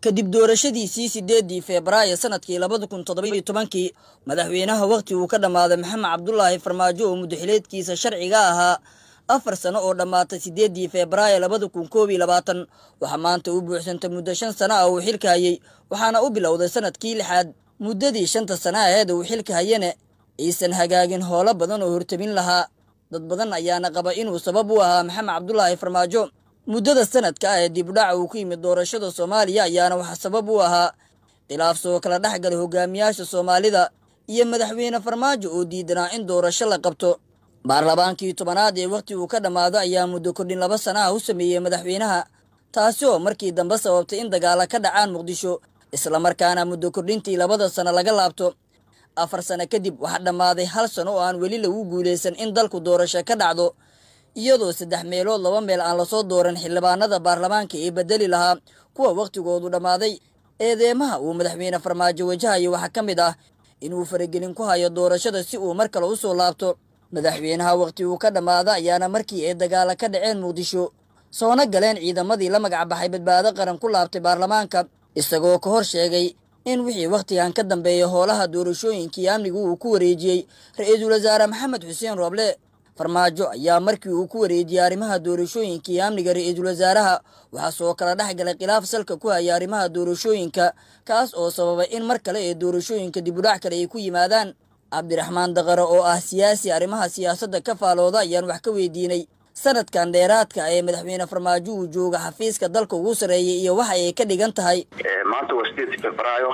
kadib doorashadiisii sideedii febraayo sanadkii labada kun toddobiyo tobankii madaxweynaha wakhti uu ka dhammaaday maxamed cabdulaahi farmaajo oo muddaxileedkiisa sharciga ahaa afar sano oo dhammaatay sideedii febraayo labada kun koob iyo labaatan waxaa maanta u buuxsantay muddo shan sano ah uu xilka hayey waxaana u bilowday sanadkii lixaad muddadii shanta sana aheed uu xilka hayane aysan hagaagin howlo badan oo hortabin lahaa dad badan ayaana qaba inuu sabab u ahaa maxamed cabdulaahi farmaajo muddada sanadka ah ee dibdhaca uu ku yimid doorashada soomaaliya ayaana waxaa sabab u ahaa khilaaf soo kala dhex galay hogaamiyaasha soomaalida iyo madaxweyne farmaajo oo diidanaa in doorasho la qabto baarlamaankii tobanaad ee wakhti uu ka dhammaado ayaa muddo kordhin laba sana ah u sameeyey madaxweynaha taasi oo markii dambe sababtay in dagaala ka dhacaan muqdisho islamarkaana muddo kordhintii labada sano laga laabto afar sano kadib waxaa dhammaaday hal sano oo aan weli lagu guulaysan in dalku doorasho ka dhacdo iyadoo saddex meelood laba meel aan lasoo dooran xildhibaanada baarlamaanka ee bedeli lahaa kuwa wakhtigoodu dhammaaday eedeemaha uu madaxweyne farmaajo wajahayo waxaa ka mid ah inuu faragelin ku hayo doorashada si uu mar kale u soo laabto madaxweynaha wakhti uu ka dhammaada ayaana markii ay dagaala ka dhaceen muqdisho soona galeen ciidamadii la magac baxay badbaado qaran ku laabtay baarlamaanka isagoo ka hor sheegay in wixii wakhtigan ka dambeeya howlaha doorashooyinkii amnigu uu ku wareejiyey ra-iisul wasaare maxamed xuseen rooble farmaajo ayaa markii uu ku wareejiyey arrimaha doorashooyinkii amniga ra-iisul wasaaraha waxaa soo kala dhex galay khilaaf salka ku haya arrimaha doorashooyinka kaas oo sababay in mar kale ee doorashooyinka dibudhac kale ay ku yimaadaan cabdiraxmaan daqare oo ah siyaasi arrimaha siyaasadda ka faalooda ayaan wax ka weydiinay sanadkan dheeraadka ee madaxweyne farmaajo uu jooga xafiiska dalka ugu sarreeyay iyo waxa ay ka dhigan tahay maanta waa sideedii febraayo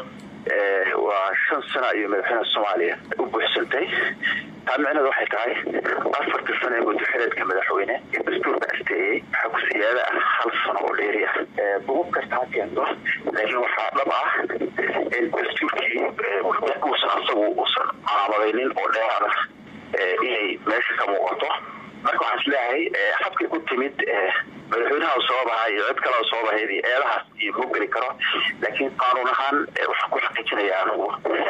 waa shan sana iyo madaxweynaha soomaaliya u buuxsantay taa micneed waxay tahay afartii sano ee muddaxileedka madaxweyne ee dastuurka asteeyey waxaa ku siyaada ah hal sano oo dheeri ah bugub kasta ha keento laakiin waxaa dhab ah in dastuurkii uusan asagu uusan caamadaynin oo dheeraad ah inay meesha ka muuqato marka waxaan isleeyahay habkay ku timid madaxweynaha soo bahaa iyo cid kale soo bahayd iyo eedahaas iyo muu geli karo laakiin qaanuun ahaan waxaan ku xaqiijinaya anigu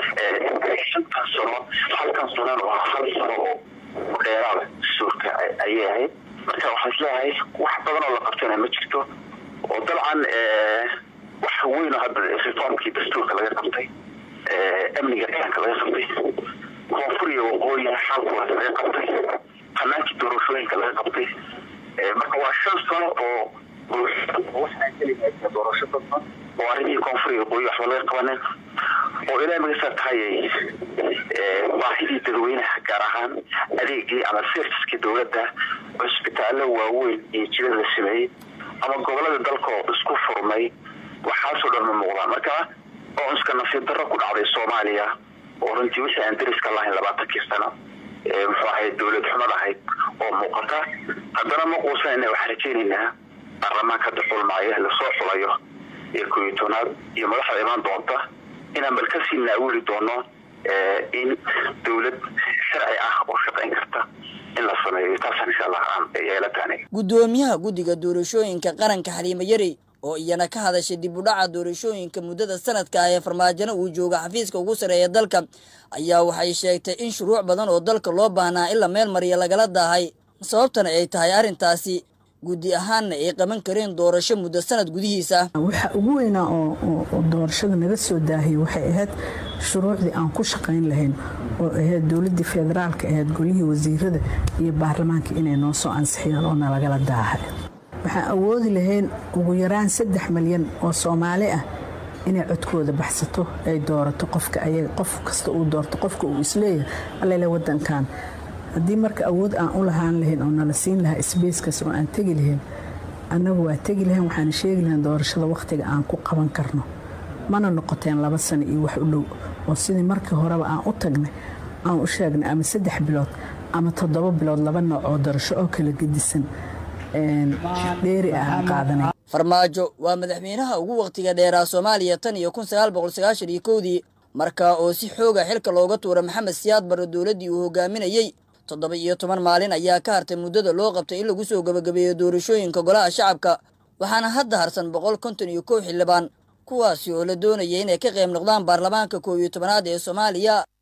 shantan sano halkan sanona waa hal sano oo dheeraada dastuurka ayay ahayd marka waxaan isleeyahay wax badan oo la qabtana ma jirto oo dabcan wax weyn oo hadda reformkii dastuurka laga qabtay amniga ciidanka laga qabtay koonfur iyo waqooyi xaalkooda laga qabtay hanaankii doorashooyinka laga qabtay marka waa shan sano oo waxaa keligaa doorasho dadban oo arrimihii koonfur iyo waqooyi waxba laga qabanin oo ilaa magasaa tahayay baahidii dadweynaha gaar ahaan adeegii ama serviskii dowladda cusbitaallo waaweyn iyo jilad la sameeyey ama gobolada dalkoo isku furmay waxaasoo dhan ma muuqdaan marka oo iska nasiib darro ku dhacday soomaaliya oo runtii wixii aan dariska lahayn labaatankii sano muxuu ahayd dowlad xumad ahayd oo muuqata haddana ma quusanayna waxaan rajaynaynaa baarlamaanka hadda xulmaayo lasoo xulayo iyo kooiyo tobnaad iyo madaxda imaan doonta inaan bal kasii naawili doono in dowlad sharci ah oo shaqayn karta in la sameeyo taasaan insha allah aan yeelataaniga guddoomiyaha guddiga doorashooyinka qaranka xaliimo yarey oo iyana ka hadashay dib u dhaca doorashooyinka muddada sanadka ah ee farmaajona uu jooga xafiiska ugu sarreeya dalka ayaa waxay sheegtay in shuruuc badan oo dalka loo baahnaa in la meel mariya lagala daahay sababtana ay tahay arrintaasi guddi ahaanna ay qaban kareen doorasho muddo sanad gudihiisa waxa ugu weynaa oo doorashada naga soo daahiyey waxay ahayd shuruucdii aan ku shaqayn lahayn oo ahayd dowladdii federaalka ahayd golihii wasiirada iyo baarlamaanka inay noo soo ansixiyaan oo nalagala daahay waxaan awoodi lahayn ugu yaraan saddex malyan oo soomaali ah inay codkooda baxsato ay doorato qofka ayaga qof kasta uu doorto qofka uu isleeyahay allele wadankan haddii marka awood aan u lahaan lahayn oo nala siin lahaa sbacekaas oo aan tegi lahayn annagu waa tegi lahayn waxaana sheegi lahayn doorashada wakhtiga aan ku qaban karno mana noqoteen laba sano iyo wax u dhow oo sidii markii horeba aan u tagnay aan u sheegnay ama saddex bilood ama toddoba bilood laba nooc oo doorasho oo kala gedisan dheeri ah aan qaadanay farmaajo waa madaxweynaha ugu wakhtiga dheeraa soomaaliya tan iyo kun sagaal boqol sagaashan iyo kowdii markaa oo si xooga xilka looga tuura maxamed siyaad barre dowladdii uu hogaaminayey toddoba iyo toban maalin ayaa ka hartay muddada loo qabtay in lagu soo gebagabeeyo doorashooyinka golaha shacabka waxaana hadda harsan boqol konton iyo kow xildhibaan kuwaasi oo la doonaya inay ka qayb noqdaan baarlamaanka koow iyo tobanaad ee soomaaliya